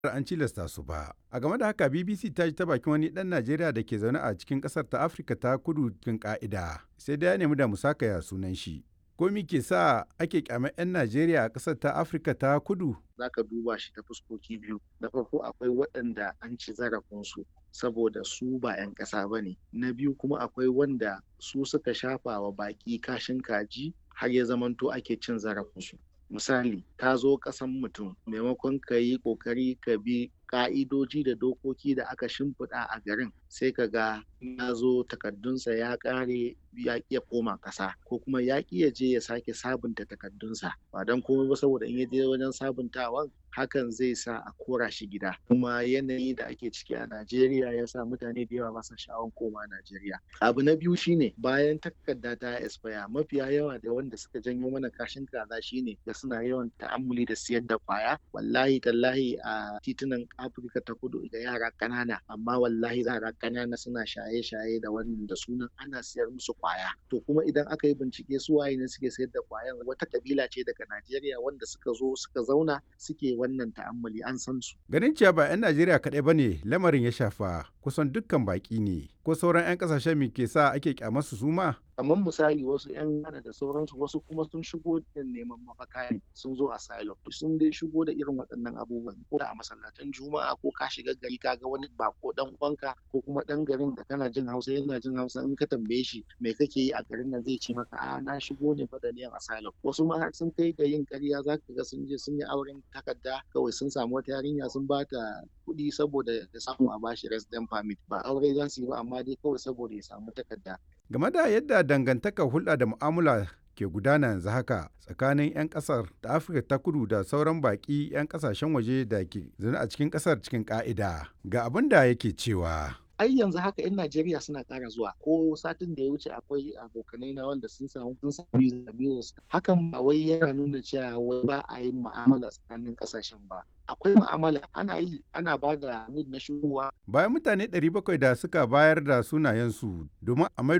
an cilasta su ba. A game da haka BBC ta ji ta bakin wani ɗan Najeriya da ke zaune a cikin ƙasar ta Afirka ta kudu cikin ƙa'ida. Sai dai ya nemi da musakaya sunan shi. Ko me ke sa ake kyamar 'yan Najeriya a ƙasar ta Afirka ta kudu? Za ka duba shi ta fuskoki biyu. Na farko akwai waɗanda an ci zarafinsu saboda su ba 'yan ƙasa ba ne. Na biyu kuma akwai wanda su suka shafa wa baƙi kashin kaji har ya zamanto ake cin zarafinsu. Misali, ka zo ƙasan mutum maimakon ka yi ƙoƙari ka bi ƙa'idoji da dokoki da aka shimfiɗa a garin sai ka ga ya zo takardunsa ya ƙare ya ƙi ya koma ƙasa ko kuma ya ƙi ya je ya sake sabunta takardunsa ba don komai ba saboda in ya je wajen sabuntawan hakan zai sa a kora shi gida kuma yanayi da ake ciki a Najeriya ya sa mutane da yawa ba sa sha'awan koma Najeriya abu na biyu shine bayan takarda ta expire mafiya yawa da wanda suka janyo mana kashin kaza shine da suna yawan ta'ammuli da siyar da kwaya wallahi tallahi a titunan Afirka ta kudu da yara ƙanana amma wallahi yara ƙanana suna shaye-shaye da wannan da sunan ana siyar musu kwaya to kuma idan aka yi bincike su waye ne suke sayar da kwayan wata kabila ce daga Najeriya wanda suka zo suka zauna suke wannan ta'ammali an san su Ganin cewa ba 'yan Najeriya kaɗai ba ne lamarin ya shafa kusan dukkan baƙi ne ko sauran 'yan ƙasashen me ke sa ake kyamarsu su ma? kamar misali wasu 'yan Ghana da sauransu wasu kuma sun shigo da neman mafaka ne sun zo asylum sun dai shigo da irin waɗannan abubuwan ko da a masallatan juma'a ko ka shiga gari ka ga wani bako dan uwanka ko kuma dan garin da kana jin hausa yana jin hausa in ka tambaye shi me kake yi a garin nan zai ce maka a na shigo ne fa da niyan asylum wasu ma har sun kai ga yin ƙarya za ka ga sun je sun yi auren takarda kawai sun samu wata yarinya sun ba ta kuɗi saboda ya samu a bashi resident permit ba aure za su yi ba amma dai kawai saboda ya samu takarda Game da yadda dangantakar hulɗa da mu'amala ke gudana yanzu haka tsakanin 'yan ƙasar da Afirka ta kudu da sauran baƙi 'yan ƙasashen waje da ke zaune a cikin ƙasar cikin ƙa'ida. Ga abin da yake cewa. ai yanzu haka 'yan Najeriya suna ƙara zuwa ko satin da ya wuce akwai abokanai na wanda sun samu sun samu visa hakan ba wai yana nuna cewa wai ba a yin mu'amala tsakanin ƙasashen ba akwai mu'amala ana yi ana ba da na shigowa Bayan mutane 700 da suka bayar da sunayensu domin a maido